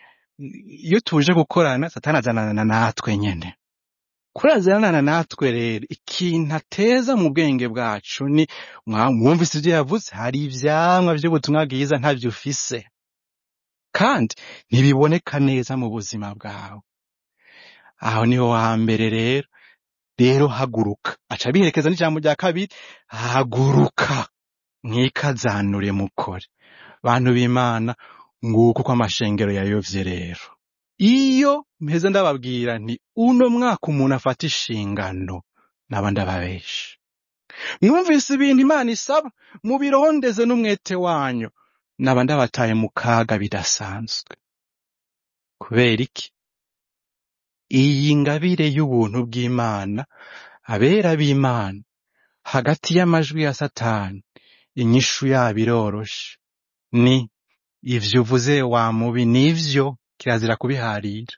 iyo tuje gukorana satani azanana natwe nyene kurazanana natwe rero ikintu ateza mu bwenge bwacu ni mwa- mwumvise ivyo yavuze hari ivyamwa vy'ubutumwa bwiza ntavyo ufise kandi ntibiboneka neza mu buzima bwawe aho niho hambere rero rero haguruka aca biherekeza n'ijambo rya kabiri haguruka mwikazanure mukore bantu b'imana nguko uko amashengero yayovye rero iyo mpeze ndababwira nti uno mwaka umuntu afata inshingano naba ndababesha mwumvise ibintu imana isaba mubirondeze n'umwete wanyu naba ndabataye mu kaga bidasanzwe kubera iki iyi ngabire y'ubuntu bw'imana abera b'imana hagati y'amajwi ya satani inyishu yabo iroroshe ni ivyo uvuze wa mubi nivyo kirazira kubiharira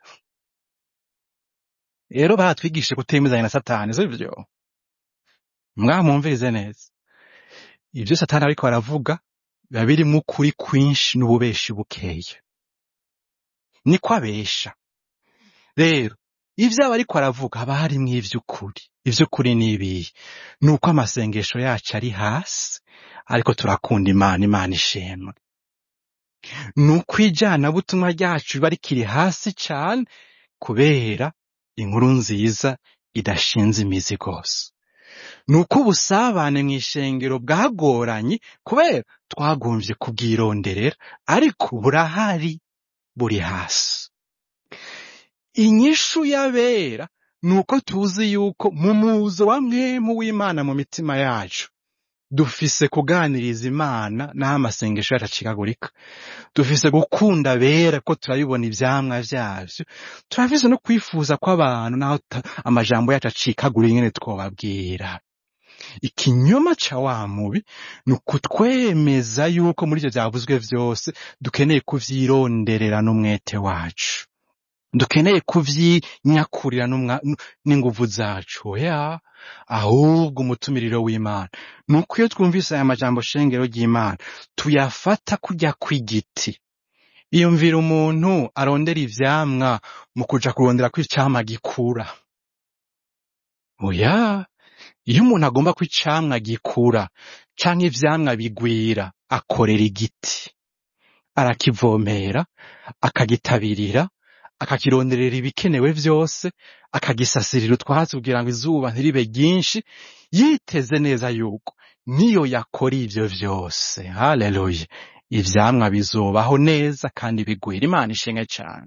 rero baratwigishe kutemezanya na satani sivyo mwamwumvirize neza ivyo satani ariko aravuga biba birimwo ukuri kwinshi n'ububeshi bukeya niko abesha rero ivyo aba ariko aravuga haba harimwo ivy'ukuri ivy'ukuri ni ibihe ni uko amasengesho yacu ari hasi ariko turakunda imana imana ishimwe ni uko ijanabutumwa ryacu riba rikiri hasi cane kubera inkuru nziza idashinze imizi rwose ni uko ubusabane mu ishengero bwagoranye kubera twagomvye kubwironderera ariko burahari buri hasi inyishu y'abera ni uko tuzi yuko mu muzo wa mwemu w'imana mu mitima yacu dufise kuganiriza imana n'aho amasengesho yacu acikagurika dufise gukunda abera ko turabibona ivyamwa vyavyo turafise no kwifuza kw'abantu n'aho ta- amajambo yacu acikagura ingene twobabwira ikinyoma ca wa mubi ni ukutwemeza yuko muri ivyo vyavuzwe vyose dukeneye kuvyironderera n'umwete wacu dukeneye kuvyinyakurira n'umwa- n- n'inguvu zacu oya ahubwo umutumiriro w'imana ni uko iyo twumvise aya majambo shengero ry'imana tuyafata kurya kw'igiti iyumvira umuntu arondera ivyamwa mu kuja kurondera ko icamwa gikura oya iyo umuntu agomba ko icamwa gikura canke ivyamwa bigwira akorera igiti arakivomera akagitabirira akakironderera ibikenewe vyose akagisasirira utwatsi kugira ngo izuba ntiribe ryinshi yiteze neza yuko niyo yakora ivyo vyose haleluya ivyamwa bizobaho neza kandi bigwira imana ishimwe cane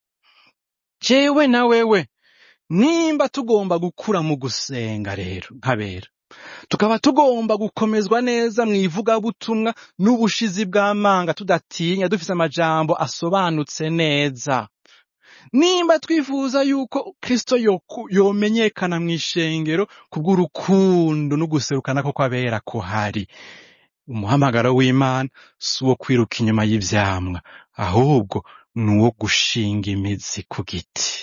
jewe na wewe nimba tugomba gukura mu gusenga rero nkabera tukaba tugomba gukomezwa neza mu ivugabutumwa n'ubushizi bw'amanga tudatinya dufise amajambo asobanutse neza nimba twifuza yuko kristo yoku- yomenyekana mu ishengero kubw'urukundo n'uguserukana ko kw'abera kuhari umuhamagaro w'imana si uwo kwiruka inyuma y'ivyamwa ahubwo ni uwo gushinga imizi ku giti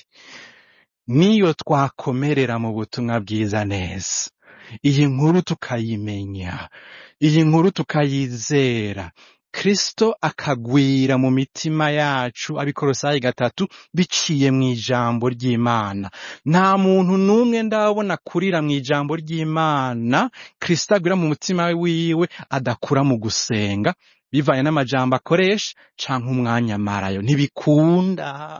niyo twakomerera mu butumwa bwiza neza iyi nkuru tukayimenya iyi nkuru tukayizera kristo akagwira mu mitima yacu abikorosayi gatatu biciye mu ijambo ry'imana nta muntu n'umwe ndabona kurira mu ijambo ry'imana kristo agwira mu mutima wiwe adakura mu gusenga bivanye n'amajambo akoresha canke umwanya amarayo ntibikunda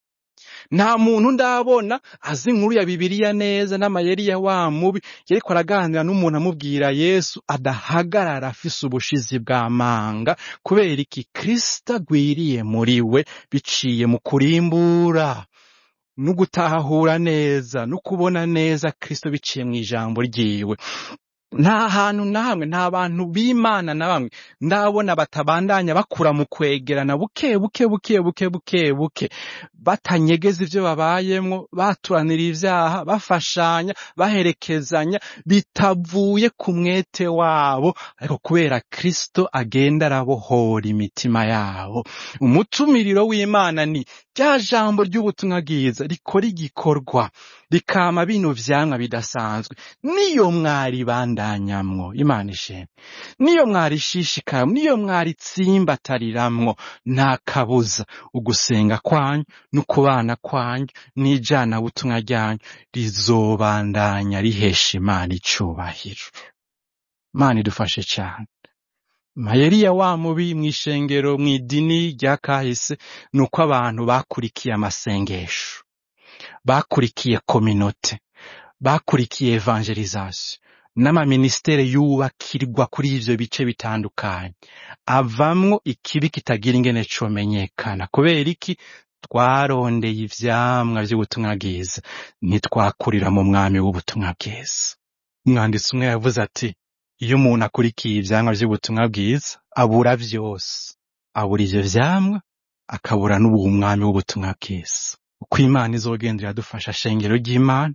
nta muntu ndabona azi inkuru ya bibiliya neza n'amayeri ya wa mubi yariko araganira n'umuntu amubwira yesu adahagarara afise ubushizi bw'amanga kubera iki kristo agwiriye muri we biciye mu kurimbura no gutahura neza no kubona neza kristo biciye mu ijambo ryiwe nta hantu na hamwe nta bantu b'imana na bamwe ndabona batabandanya bakura mu kwegerana buke buke buke buke buke buke batanyegeza ivyo babayemwo baturanira ivyaha bafashanya baherekezanya bitavuye ku mwete wabo ariko kubera kristo agenda arabohora imitima yabo umutumiriro w'imana ni rya jambo ry'ubutumwa bwiza rikora igikorwa rikama bino vyamwa bidasanzwe niyo mwaribandanyamwo imana ishimwe niyo mwarishishikaramwo niyo mwaritsimbataramwo nta kabuza ugusenga kwanyu n'ukubana kwanyu n'ijana butumwa ryanyu rizobandanya rihesha imana icubahiro imana idufashe cane mayeri ya wa mubi mw'ishengero mw'idini rya kahise ni uko abantu bakurikiye amasengesho bakurikiye kominote bakurikiye evangelization n'amaministere yubakirwa kuri ivyo bice bitandukanye avamwo ikibi kitagira ingene comenyekana kubera iki twarondeye ivyamwa vy'ubutumwa bwiza ntitwakurira mu mwami w'ubutumwa bwiza umwanditsi umwe yavuze ati iyo umuntu akurikiye ivyamwa vy'ubutumwa bwiza abura vyose abura ivyo vyamwa akabura n'ubu mwami w'ubutumwa bwiza uko imana izogenda iradufasha shengero ry'imana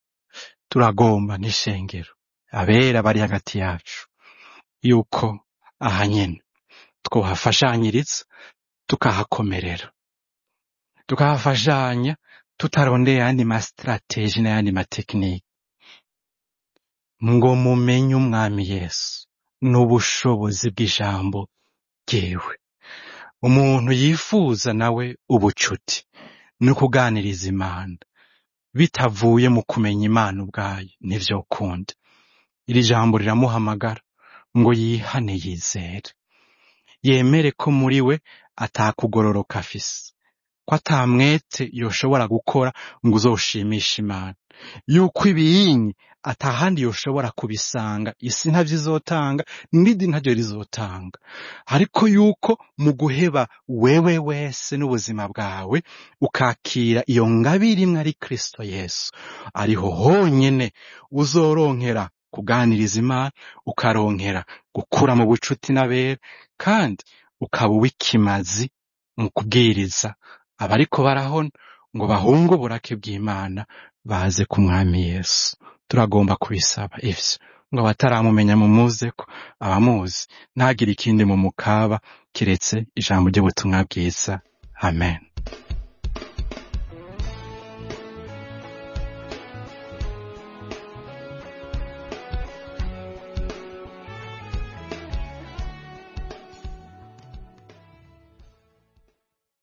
turagomba n'ishengero abera bari hagati yacu yuko aha nyene twohafashanyiriza tukahakomerera tukahafashanya tutarondeye ayandi masitrategi n'ayandi matekinike ngo mumenye umwami yesu n'ubushobozi bw'ijambo ryiwe umuntu yifuza nawe ubucuti no kuganiriza imana bitavuye mu kumenya imana ubwayo nivyo kunda iri jambo riramuhamagara ngo yihane yizere yemere ko muri we atakugororoka afise ko atamwete yoshobora gukora ngo uzoshimishe imana yuko ibiyinyi atahandi yoshobora kubisanga isi ntavyo izotanga n'irindi ntaryo rizotanga ariko yuko mu guheba wewe wese n'ubuzima bwawe ukakira iyo ngabire imwe ari kristo yesu ariho honyene uzoronkera kuganiriza imana ukaronkera gukura mu bucuti n'abera kandi ukaba uw'ikimazi mu kubwiriza abariko barahona ngo bahunge uburake bw'imana baze ku mwami yesu turagomba kubisaba ivyo ngo abataramumenya mumuzeko abamuzi ntagire ikindi mu mukaba kiretse ijambo ry'ubutumwa bwiza amen